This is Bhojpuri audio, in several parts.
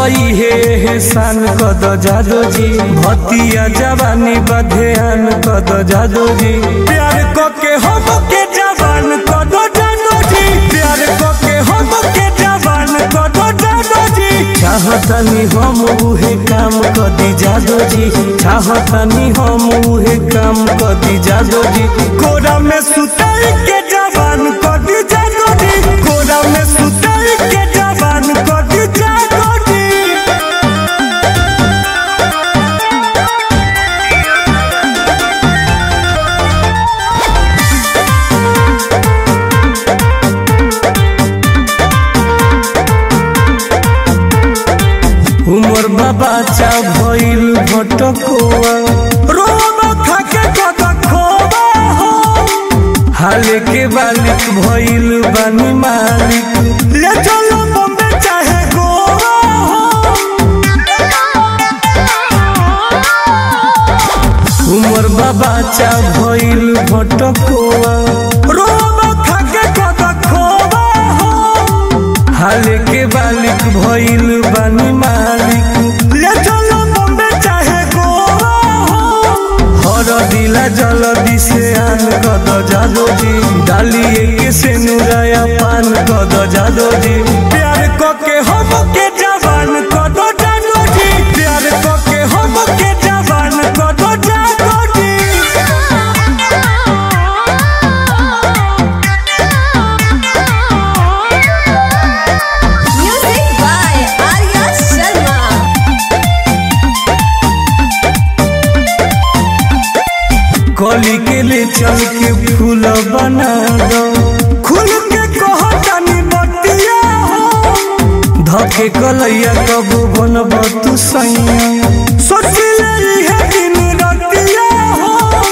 हे हेसान कद जादो जी भतिया जवानी बधेन कद जादो जी प्यार को के हम के जवान कद जादो जी प्यार को के हम के जवान कद जादो जी चाहतनी हम उहे काम कदी जादो जी चाहतनी हम उहे काम कदी जादो जी कोरा में सुताई के जवान कदी जादो जी कोरा में सुताई के जवान कदी जादो जी उमर बाबा चा भइल भटकोआ रोमा खाके कद खोबा हो हाले के बालिक भइल बानी मालिक ले चलो बम्बे चाहे गोवा हो उमर बाबा चा भइल भटकोआ रोमा खाके कद खोबा हो हाले के बालिक भइल बानी मालिक ले चलो बम्बे चाहे गोवा हो हर दिला जल्दी से आन कद जादो जी डालिए के से नुराया पान कद जादो जी प्यार को के हम के जवान कद जादो जी प्यार को के हम के जवान कद जादो जी Music by Arya Sharma. कली के ले चल के फूल बना दो खुल के कहो तनी बतिया हो धके कलैया कब बनब तू सैया सोच ले है दिन रतिया हो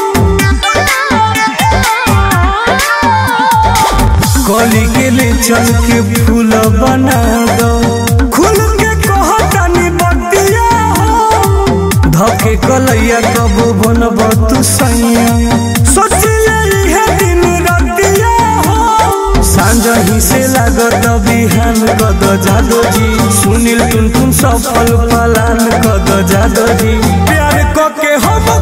कली के ले चल के फूल बना दो खुल के कहो तनी बतिया हो धके कलैया कब बनब तू सैया सोच ले है दिन रतिया हो सांझ ही से लागत बिहान कद जादो जी सुनील टुन टुन सफल पलान कद जादो जी प्यार को के हम